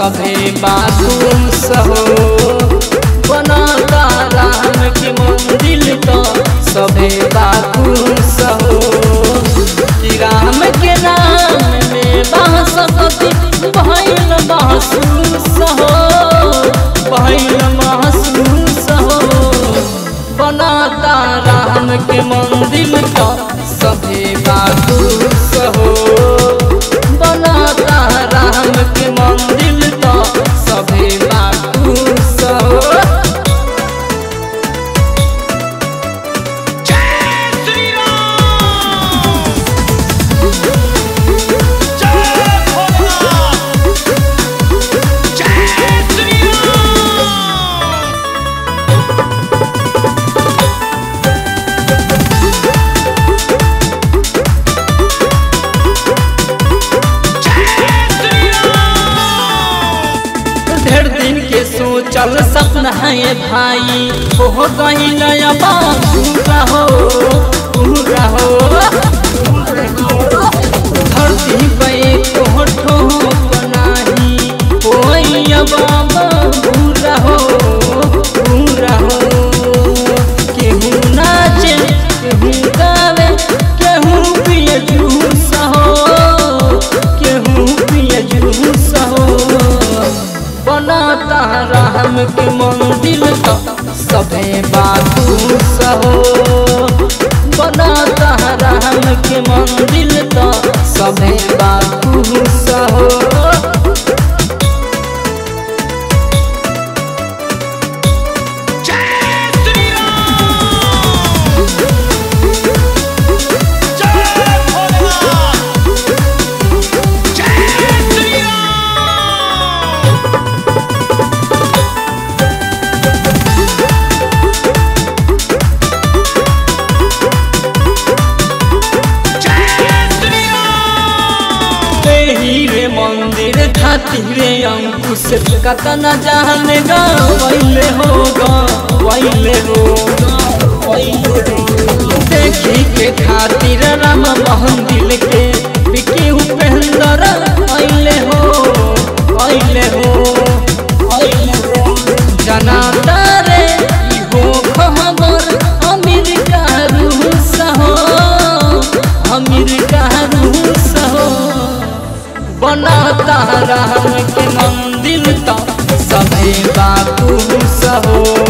सभे बाकुश हो बनाता राम के मंदिर तो सभे बाकुश हो कि राम के नाम में बासपति भैल महसूस हो भैल महसूस हो बनाता राम के मंदिर तो सभे बाकुश हो बनाता राम के मंदिर तो सभे बाकुश हो जय श्री राम जय भोलेनाथ जय श्री राम जय श्री राम ढेर दिन के सोचल सपना है भाई हो गई नया पूरा हो पूरा हो धरती पे कोठो बनाही होई बाबा पूरा हो पूरा हो केहू नाचे केहू गावे केहू पिए जूस हो केहू पिए जूस हो बनाता राम के मंदिर तो सभे बाकुश हो बनाता राम के मंदिर तो सभे बाकुश हो जय श्री राम जय भोलेनाथ जय श्री राम जय श्री राम हीरे मंदिर खातिर अंकुश कतना जान गवैले हो गवैले हो देखी के खातिर राम मंदिर के बिकी उपेंद्र अइले हो अइले हो अइले हो जनाता रे ई हो खबर अमेरिका रूस हो अमेरिका रूस हो बनाता राम के मंदिर तो सभे बाकुश हो